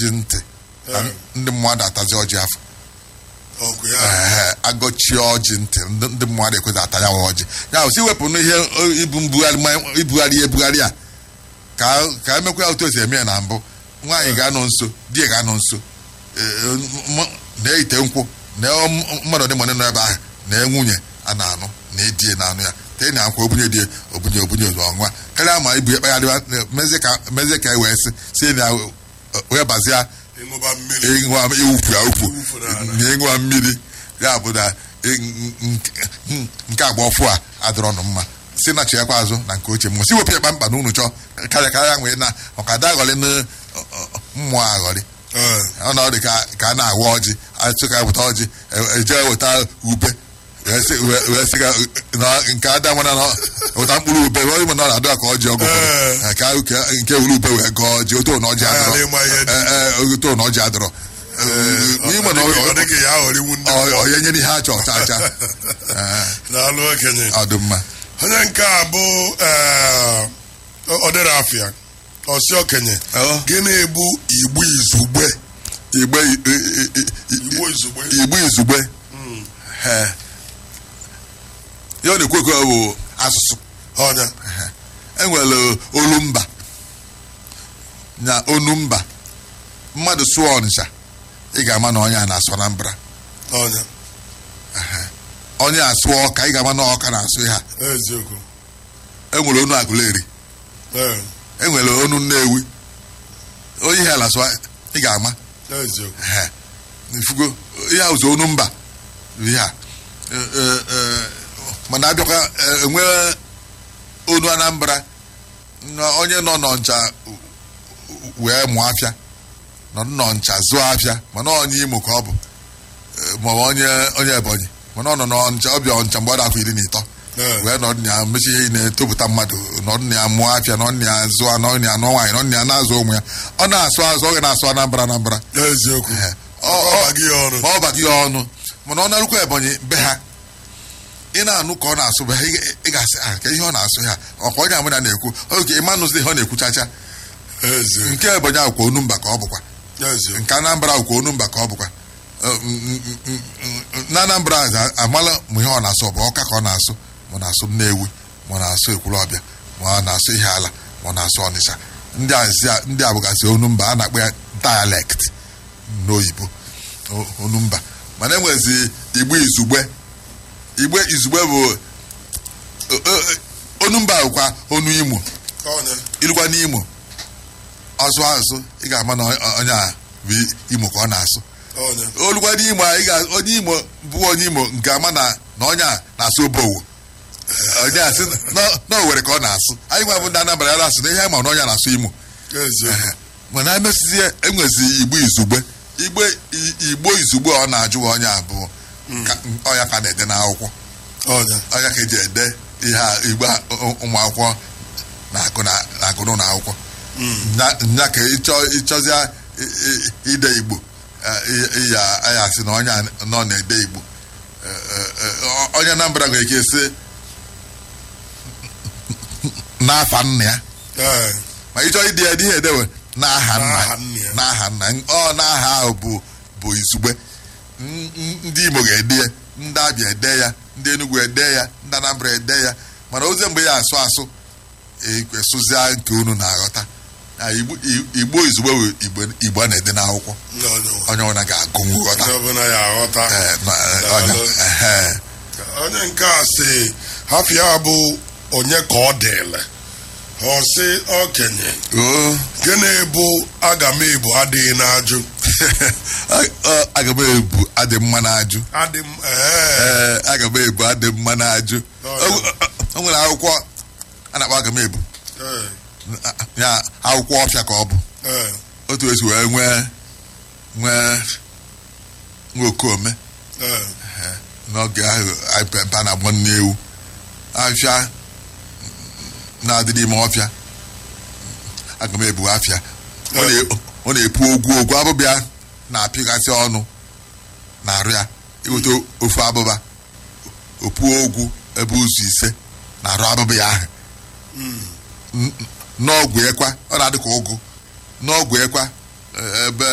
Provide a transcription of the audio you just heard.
ọjị ntị na Eh. ndị mmadụ atazi ọjị afọ ọkụ ya Ee, agọchie ọjị ntị ndị ndị mmadụ ekwezi ata ya wa ọjị ya bụ si wepụ n'ihe o, ibu mbugharị ma- ibugharị ya ebugharị a ka ka emekwa ya otu esi eme ya na mbụ nwaanyị ga-anọ nso di ya ga-anọ nso Ee, m- na-eyite nkwụ na m- mmadụ dị mmadụ nọ ebe ahụ na nwunye a na-anụ na edie na-anụ ya tee na nkwa obunye die obunye obunye ozu ọnwa karịa ma ibu ya kpagharịwa mezie ka mezie ka e wee sị si na wee bazia ịṅụba mmiri ịṅụa iwufu ya ukwu Iwufu n'ala. na ịṅụa mmiri ya bụ na ị- n- n- nke agba ọfụ a adịrọ ọnụ mma si na chiakwa azụ na nke ochie mmụọ si wepụ ya kpamkpa na unu chọọ karịa karịa nwee na ọka ada aghọrị na ọ- ọ- mmụọ aghọrị Ee, ọ na ọ dị ka ka a na-awa ọjị achụ ka eweta ọjị e- eje weta ube wee sị wee- wee sị ka na nke ada mana na weta mkpụrụ ube wee ịma na ọ na-adụ ka ọjị ọgụ Ee. ụfọdụ. ka ka- nke wuru ube wee gọọ ọjị otu na ọjị Anyị adịrọ adịghị ma ihe dị. Ee, ee, otu na ọjị adịrọ n'ime na ọ ọ- dịghị ya aghọrịwu ndị ọ- onye nyere ihe achọ ọcha acha na-alụ okenye ọ dị mma onye nke a bụ ee, ọ dịrị afịa ọsị okenye Ọ. gịnị bụ igbu izugbe igbe i- i- i- i- igbu izugbe igbe izugbe Ee. ya ọ na-ekwu ekwu bụ asụsụ ọnya enwere olumba na onumba mmadụ sụọ ọnịcha ị ga-ama na onye a na-asụ Anambra ọnya onye asụ ọka ị ga-ama na ọka na-asụ ha eziokwu enwere onu agụleri ee enwere onu nnewi onye ihe ala sụọ ị ga-ama eziokwu Ehe. ifugo ihe a ụzọ onu mba ihe a E, e, e, mana abịakwa e, enwe onu anambra na onye nọ n'ọncha wee mụọ afịa nọ n'ọncha zụọ afịa mana onye imo ka ọ bụ E, maọbụ onye onye ebonyi mana ọ nọ n'ọncha ọbịa ọncha mgbe ọ dị afọ iri na ịtọ Ee. wee nọ na ya mechi ihe na-etopụta mmadụ nọ na ya mụọ afịa nọ na ya zụọ nọ na ya nụọ nwaanyị nọ na ya na-azụ ụmụ ya ọ na-asụ azụ ọ ga na-asụ anambra anambra eziokwu Ehe. ọ Ọ- baghị ya ọrụ ma ọ baghị ya ọnụ mana ọ narụkwa ebonyi be ha ị na-anụ ka ọ na-asụ be ha ị- ị ga-asị ah ka ihe ọ na-asụ ha ọkwa onye amụna na-ekwu oge ịmanụzi ihe ọ na-ekwuchacha eziokwu nke ebonyi akwụkwa onumba ka ọ bụkwa eziokwu nke anambra akwụkwa onumba ka ọ bụkwa Ọ, mm, mm, mm, mm, na anambra a- amala ma ihe ọ na-asụ ọ bụ ọka ka ọ na-asụ ma ọ na-asụ nnewi ma ọ na-asụ ekwulọbịa ma ọ na-asụ ihe ala ma ọ na-asụ ọnịsha ndị azi a- ndị abụgasị onumba a na-akpọ ya dialect n'oyibo o- onumba mana enwezi igbo izugbe igbe izugbe bụ o- o- onumba bụkwa onu imo ọnya ilukwa n'imo ọsụ asụ ị ga-ama na ọ- onye a bụ imo ka ọ na-asụ ọnya olukwa n'imo a ị ga onye imo bụ onye imo nke ama na na onye a na-asụ obowo onye a sị na- na owere ka ọ na-asụ anyị nwa bụ ndị anambra ya na-asụ na ihe anyị ma na onye a na-asụ imo eziokwu mana emesizie enwezi igbo izugbe igbe i- igbo izugbe ọ na-ajụ onye a bụ ka- ọnya ka na-ede n'akwụkwọ ọnya ọnya ka eji ede ihe a igbe a ụ- ụmụ akwụkwọ na-agụ na- na-agụ n'ụlọ akwụkwọ Nya- nya ka ịchọ ịchọzịa i- i- ide igbo eh, ị- ị ya ya asị na onye a nọ na-ede igbo Eh, eh, eh, onye Anambra nwere ike sị n'afa nna ya ee ma ịchọ ide ya ihe edewe n'aha N'aha nna nna ya. n'aha nna ọ n'aha ahụ bụ bụ izugbe N- n- ndị Igbo ga-ede ya ndị Abịa ede ya ndị Enugu ede ya ndị Anambra ede ya mana ozi mgbe ya asụ asụ ekwesụzia nke unu na-aghọta Na Igbo Igbo izugbe bụ Igbo- Igbo a na-ede n'akwụkwọ onye onye ọbụla ga-agụnwu ghọta onye ọbụla ya aghọta Eh, na- eh, Daalụ. onye- ehe. onye nke a sị hafịa bụ onye ka ọ dịle ọ sị okenye Oo. gịnị bụ agamebu adịghị n'ajụ Ọ- aga m ebu adị mma n'ajụ adị m ee ee aga m ebu adị mma n'ajụ Ọ, O- o nwere akwụkwọ a na-akpọ aga m ebu ee ya akwụkwọ ọfịa ka ọ bụ ee otu esi wee nwee nwee nwa okome ee n'oge ahụ anyị pe mpe a na-agbọ nne ewu afịa na-adị n'ime ọfịa aga m ebu afịa ọ na- ọ na-epu ogwu ogwu abụbịa na-apịgasị ọnụ na-arụ ya iweta ofu abụba opuo ogwu ebe ụzọ ise na-arụ abụba ya ahụ N- n'ọgwụ ekwa ọ na-adị ka ụgụ n'ọgwụ ekwa eh, ebe